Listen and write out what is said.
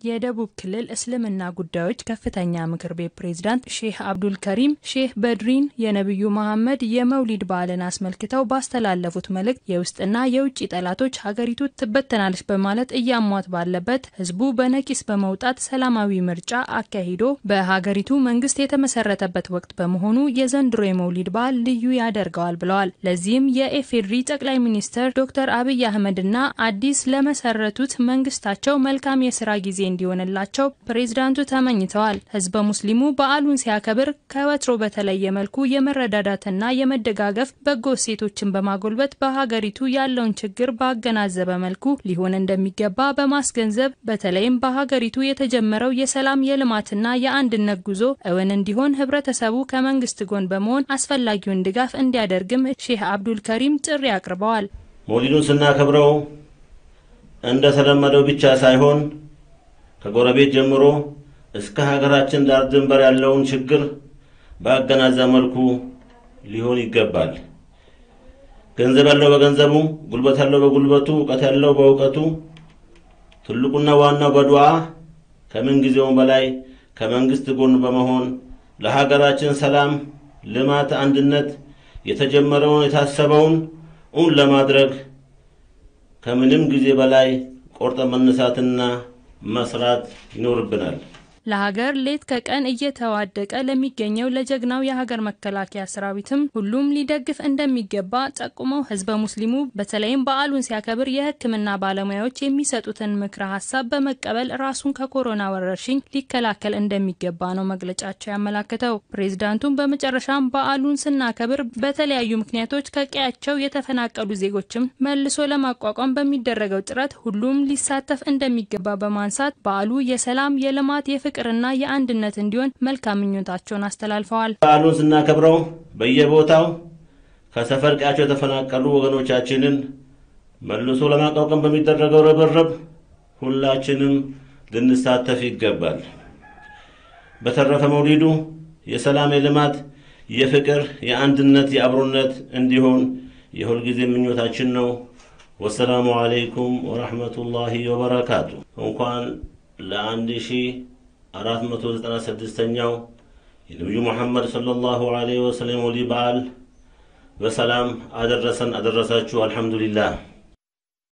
የደቡብ ክልል እስልምና ጉዳዮች ከፍተኛ ምክር ቤት ፕሬዝዳንት ሼህ አብዱል ከሪም ሼህ በድሪን የነቢዩ መሐመድ የመውሊድ በዓልን አስመልክተው ባስተላለፉት መልእክት የውስጥና የውጭ ጠላቶች ሀገሪቱ ትበተናለች በማለት እያሟት ባለበት ህዝቡ በነቂስ በመውጣት ሰላማዊ ምርጫ አካሂዶ በሀገሪቱ መንግስት የተመሰረተበት ወቅት በመሆኑ የዘንድሮ የመውሊድ በዓል ልዩ ያደርገዋል ብለዋል። ለዚህም የኢፌዴሪ ጠቅላይ ሚኒስትር ዶክተር አብይ አህመድና አዲስ ለመሰረቱት መንግስታቸው መልካም የስራ ጊዜ እንዲሆንላቸው ፕሬዝዳንቱ ተመኝተዋል። ህዝበ ሙስሊሙ በዓሉን ሲያከብር ከወትሮ በተለየ መልኩ የመረዳዳትና የመደጋገፍ በጎ እሴቶችን በማጎልበት በሀገሪቱ ያለውን ችግር ባገናዘበ መልኩ ሊሆን እንደሚገባ በማስገንዘብ በተለይም በሀገሪቱ የተጀመረው የሰላም የልማትና የአንድነት ጉዞ እውን እንዲሆን ህብረተሰቡ ከመንግስት ጎን በመሆን አስፈላጊውን ድጋፍ እንዲያደርግም ሼህ አብዱል ከሪም ጥሪ አቅርበዋል። መውሊዱን ስናከብረው እንደተለመደው ብቻ ሳይሆን ከጎረቤት ጀምሮ እስከ ሀገራችን ዳር ድንበር ያለውን ችግር በአገናዘብ መልኩ ሊሆን ይገባል። ገንዘብ ያለው በገንዘቡ፣ ጉልበት ያለው በጉልበቱ፣ እውቀት ያለው በእውቀቱ፣ ትልቁና ዋናው በዱዓ ከምን ጊዜውም በላይ ከመንግስት ጎን በመሆን ለሀገራችን ሰላም፣ ልማት፣ አንድነት የተጀመረውን የታሰበውን እውን ለማድረግ ከምንም ጊዜ በላይ ቆርጠን መነሳትና መስራት ይኖርብናል። ለሀገር ሌት ከቀን እየተዋደቀ ለሚገኘው ለጀግናው የሀገር መከላከያ ሰራዊትም ሁሉም ሊደግፍ እንደሚገባ ጠቁመው ህዝበ ሙስሊሙ በተለይም በዓሉን ሲያከብር የሕክምና ባለሙያዎች የሚሰጡትን ምክረ ሀሳብ በመቀበል ራሱን ከኮሮና ወረርሽኝ ሊከላከል እንደሚገባ ነው መግለጫቸው ያመላክተው። ፕሬዚዳንቱም በመጨረሻም በዓሉን ስናከብር በተለያዩ ምክንያቶች ከቀያቸው የተፈናቀሉ ዜጎችም መልሶ ለማቋቋም በሚደረገው ጥረት ሁሉም ሊሳተፍ እንደሚገባ በማንሳት በዓሉ የሰላም የልማት የፍ ፍቅርና የአንድነት እንዲሆን መልካም ምኞታቸውን አስተላልፈዋል። በዓሉን ስናከብረው በየቦታው ከሰፈር ቀያቸው የተፈናቀሉ ወገኖቻችንን መልሶ ለማቋቋም በሚደረገው ርብርብ ሁላችንም ልንሳተፍ ይገባል። በተረፈ መውሊዱ የሰላም፣ የልማት፣ የፍቅር፣ የአንድነት፣ የአብሮነት እንዲሆን የሁልጊዜ ምኞታችን ነው። ወሰላሙ አለይኩም ወረሕመቱላሂ ወበረካቱ። እንኳን ለአንድ ሺህ አራት መቶ ዘጠና ስድስተኛው የነቢዩ ሙሐመድ ሰለላሁ ዐለይሂ ወሰለም መውሊድ በዓል በሰላም አደረሰን አደረሳችሁ። አልሐምዱሊላህ